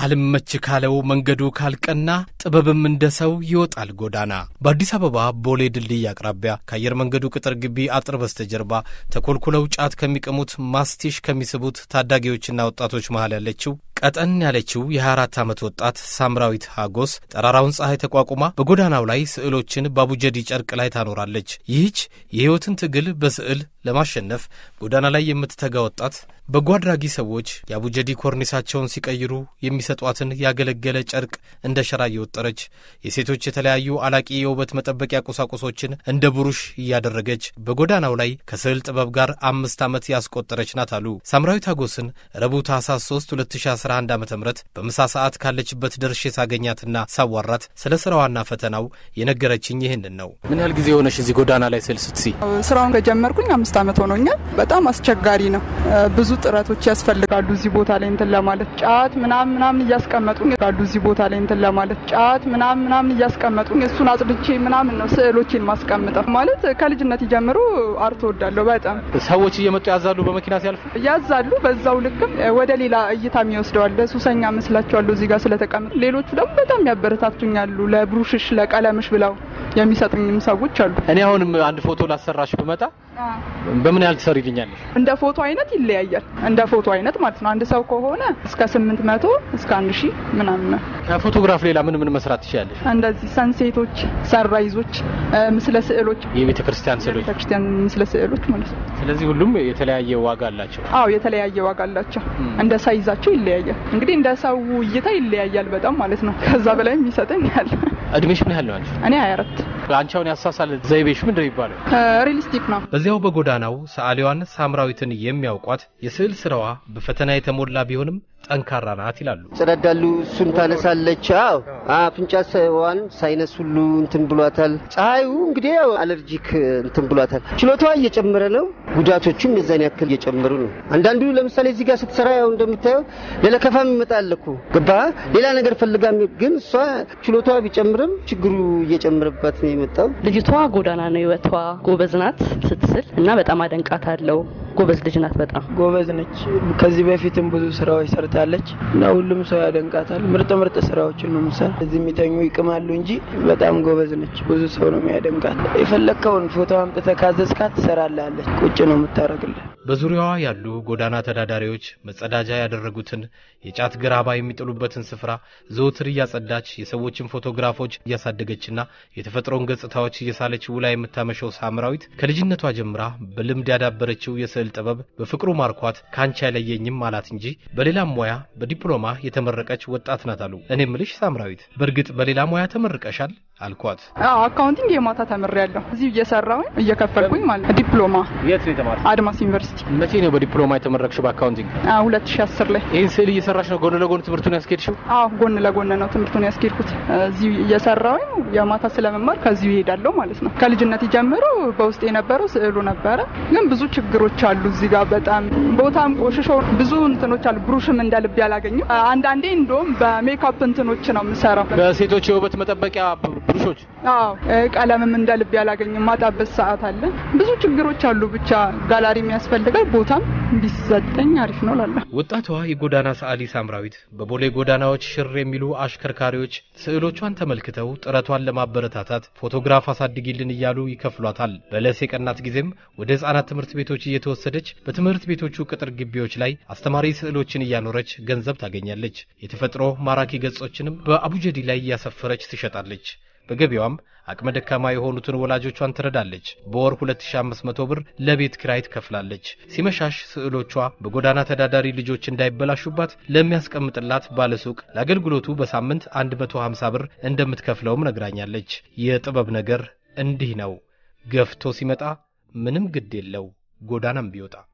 አልመች ካለው መንገዱ ካልቀና ጥበብም እንደ ሰው ይወጣል ጎዳና። በአዲስ አበባ ቦሌ ድልድይ አቅራቢያ ከአየር መንገዱ ቅጥር ግቢ አጥር በስተጀርባ ተኮልኩለው ጫት ከሚቅሙት ማስቲሽ ከሚስቡት ታዳጊዎችና ወጣቶች መሃል ያለችው ቀጠን ያለችው የ24 ዓመት ወጣት ሳምራዊት ሀጎስ ጠራራውን ፀሐይ ተቋቁማ በጎዳናው ላይ ስዕሎችን በአቡጀዲ ጨርቅ ላይ ታኖራለች። ይህች የሕይወትን ትግል በስዕል ለማሸነፍ ጎዳና ላይ የምትተጋ ወጣት በጎ አድራጊ ሰዎች የአቡጀዲ ኮርኒሳቸውን ሲቀይሩ የሚሰጧትን ያገለገለ ጨርቅ እንደ ሸራ እየወጠረች የሴቶች የተለያዩ አላቂ የውበት መጠበቂያ ቁሳቁሶችን እንደ ብሩሽ እያደረገች በጎዳናው ላይ ከስዕል ጥበብ ጋር አምስት ዓመት ያስቆጠረች ናት አሉ። ሳምራዊት ሀጎስን ረቡዕ ታኅሳስ 3 2011 ዓ ም በምሳ ሰዓት ካለችበት ደርሼ ሳገኛትና ሳዋራት ስለ ስራዋና ፈተናው የነገረችኝ ይህንን ነው። ምን ያህል ጊዜ የሆነሽ እዚህ ጎዳና ላይ ስዕል ስትሲ? ስራውን ከጀመርኩኝ አምስት ዓመት ሆኖኛል። በጣም አስቸጋሪ ነው። ብዙ ጥረቶች ያስፈልጋሉ እዚህ ቦታ ላይ እንትን ለማለት ጫት ምናምን ምናምን እያስቀመጡ ጋሉ እዚህ ቦታ ላይ እንትን ለማለት ጫት ምናምን ምናምን እያስቀመጡ እሱን አጽድቼ ምናምን ነው ስዕሎችን ማስቀምጠው። ማለት ከልጅነት ጀምሮ አርት ወዳለሁ በጣም ሰዎች እየመጡ ያዛሉ፣ በመኪና ሲያልፉ ያዛሉ። በዛው ልክም ወደ ሌላ እይታም ይወስደዋል። ሱሰኛ መስላቸዋለሁ እዚህ ጋር ስለተቀመጡ። ሌሎቹ ደግሞ በጣም ያበረታቱኛሉ። ለብሩሽሽ ለቀለምሽ ብለው የሚሰጡኝም ሰዎች አሉ። እኔ አሁንም አንድ ፎቶ ላሰራሽ ብመጣ በምን ያህል ትሰሪልኛለሽ? እንደ ፎቶ አይነት ይለያያል። እንደ ፎቶ አይነት ማለት ነው። አንድ ሰው ከሆነ እስከ ስምንት መቶ እስከ አንድ ሺህ ምናምን ነው። ከፎቶግራፍ ሌላ ምን ምን መስራት ትችላለሽ? እንደዚህ ሰንሴቶች፣ ሰንራይዞች፣ ምስለ ስዕሎች፣ የቤተ ክርስቲያን ስዕሎች፣ ቤተክርስቲያን ምስለ ስዕሎች ማለት ነው። ስለዚህ ሁሉም የተለያየ ዋጋ አላቸው። አዎ የተለያየ ዋጋ አላቸው። እንደ ሳይዛቸው ይለያያል። እንግዲህ እንደ ሰው እይታ ይለያያል በጣም ማለት ነው። ከዛ በላይም ይሰጠኝ ያለ። እድሜሽ ምን ያህል ነው አንቺ? እኔ 24 አንቺ አሁን ያሳሳል ዘይቤሽ ምንድን ነው የሚባለው? ሪሊስቲክ ነው። በዚያው በጎዳናው ሰዓሊዋን ሳምራዊትን የሚያውቋት የስዕል ስራዋ በፈተና የተሞላ ቢሆንም ጠንካራ ናት ይላሉ። ጸዳዳሉ እሱን ታነሳለች። አዎ አፍንጫ ሰዋን ሳይነስ ሁሉ እንትን ብሏታል። ፀሐዩ እንግዲህ ያው አለርጂክ እንትን ብሏታል። ችሎታዋ እየጨመረ ነው፣ ጉዳቶቹም የዛን ያክል እየጨመሩ ነው። አንዳንዱ ለምሳሌ እዚህ ጋር ስትሰራ ያው እንደምታየው ለለከፋም ይመጣል እኮ ገባ ሌላ ነገር ፈልጋ፣ ግን እሷ ችሎታዋ ቢጨምርም ችግሩ እየጨመረባት ነው የመጣው። ልጅቷ ጎዳና ነው ህይወቷ። ጎበዝ ናት ስትስል እና በጣም አደንቃት አለው። ጎበዝ ልጅ ናት። በጣም ጎበዝ ነች። ከዚህ በፊትም ብዙ ስራዎች ሰርታለች እና ሁሉም ሰው ያደንቃታል። ምርጥ ምርጥ ስራዎችን ነው ምሳሌ እዚህ የሚተኙ ይቅማሉ እንጂ በጣም ጎበዝ ነች። ብዙ ሰው ነው የሚያደንቃት። የፈለግከውን ፎቶ አምጥተህ ካዘዝካት ትሰራላለች። ቁጭ ነው የምታደርግልህ። በዙሪያዋ ያሉ ጎዳና ተዳዳሪዎች መጸዳጃ ያደረጉትን የጫት ገራባ የሚጥሉበትን ስፍራ ዘወትር እያጸዳች የሰዎችን ፎቶግራፎች እያሳደገችና የተፈጥሮን ገጽታዎች እየሳለች ውላ የምታመሸው ሳምራዊት ከልጅነቷ ጀምራ በልምድ ያዳበረችው የስዕል ጥበብ በፍቅሩ ማርኳት ከአንቺ አይለየኝም አላት እንጂ በሌላም ሙያ በዲፕሎማ የተመረቀች ወጣት ናት አሉ። እኔ ምልሽ ሳምራዊት፣ በእርግጥ በሌላ ሙያ ተመርቀሻል አልኳት። አካውንቲንግ የማታ ተምሬያለሁ። እዚሁ እየሰራሁኝ እየከፈልኩኝ ማለት ነው። ዲፕሎማ የት ነው የተማርሽ? አድማስ ዩኒቨርሲቲ። መቼ ነው በዲፕሎማ የተመረቅሽው በአካውንቲንግ? 2010 ላይ። ይህን ስዕል እየሰራሽ ነው ጎን ለጎን ትምህርቱን ያስኬድሽው? አዎ ጎን ለጎን ነው ትምህርቱን ያስኬድኩት። እዚሁ እየሰራሁኝ የማታ ስለመማር ከዚሁ ይሄዳለሁ ማለት ነው። ከልጅነት ጀምሮ በውስጥ የነበረው ስዕሉ ነበረ። ግን ብዙ ችግሮች አሉ እዚህ ጋር በጣም ቦታም ቆሽሾ ብዙ እንትኖች አሉ። ብሩሽም እንደ ልብ ያላገኘው አንዳንዴ እንደውም በሜካፕ እንትኖች ነው የምሰራው። በሴቶች የውበት መጠበቂያ ብሩሾች አዎ ቀለምም እንደ ልብ ያላገኝም ማጣበት ሰዓት አለ። ብዙ ችግሮች አሉ። ብቻ ጋላሪ የሚያስፈልጋል ቦታም ቢሰጠኝ አሪፍ ነው ላለ ወጣቷ የጎዳና ሰዓሊ ሳምራዊት በቦሌ ጎዳናዎች ሽር የሚሉ አሽከርካሪዎች ስዕሎቿን ተመልክተው ጥረቷን ለማበረታታት ፎቶግራፍ አሳድጊልን እያሉ ይከፍሏታል። በለስ የቀናት ጊዜም ወደ ሕፃናት ትምህርት ቤቶች እየተወሰደች በትምህርት ቤቶቹ ቅጥር ግቢዎች ላይ አስተማሪ ስዕሎችን እያኖረች ገንዘብ ታገኛለች። የተፈጥሮ ማራኪ ገጾችንም በአቡጀዲ ላይ እያሰፈረች ትሸጣለች። በገቢዋም አቅመ ደካማ የሆኑትን ወላጆቿን ትረዳለች። በወር 2500 ብር ለቤት ኪራይ ትከፍላለች። ሲመሻሽ ስዕሎቿ በጎዳና ተዳዳሪ ልጆች እንዳይበላሹባት ለሚያስቀምጥላት ባለሱቅ ለአገልግሎቱ በሳምንት 150 ብር እንደምትከፍለውም ነግራኛለች። የጥበብ ነገር እንዲህ ነው። ገፍቶ ሲመጣ ምንም ግድ የለው ጎዳናም ቢወጣ